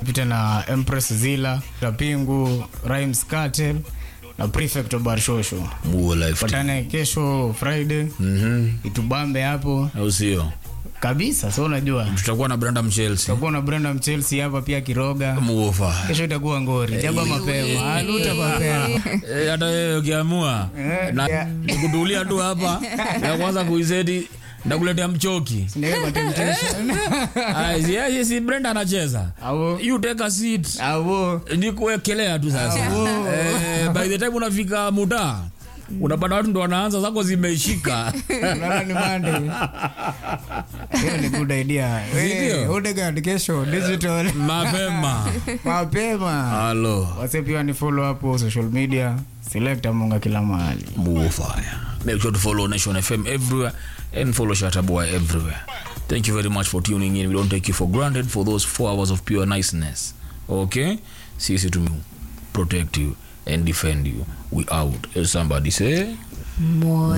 pita na Empress Zilla, Tapingu, Rhymes Cartel na Prefect Obar Shosho. Muo life. Patane kesho Friday. Mhm. Itubambe hapo Au sio? kabisa. So unajua Tutakuwa na Brandam Chelsea. tutakuwa na Brandon Chelsea hapa pia Kiroga. Muofa. Kesho itakuwa ngori. Jaba mapema. Aluta mapema. Eh, hata wewe ukiamua Eh, na yeah. kutulia tu hapa ya kwanza kuiseti ndakuletea mchoki. Ndio kwa temptation. Ah, si- si- si Brenda anacheza. Au You take a seat. au Ni kuwekelea tu sasa. Eh, by the time unafika muda unapata watu ndo wanaanza zako zimeishika. Unaona ni Monday. Hiyo ni good idea. Ndio. Eh, Odegaard kesho digital Mapema. mapema. Halo. Wase pia ni follow hapo social media. Select Munga kila mahali. Bullfire. Make sure to follow Nation FM everywhere and follow Shataboy everywhere. Thank you very much for tuning in. We don't take you for granted for those four hours of pure niceness. Okay? Sisi to protect you and defend you. We out. As somebody say. More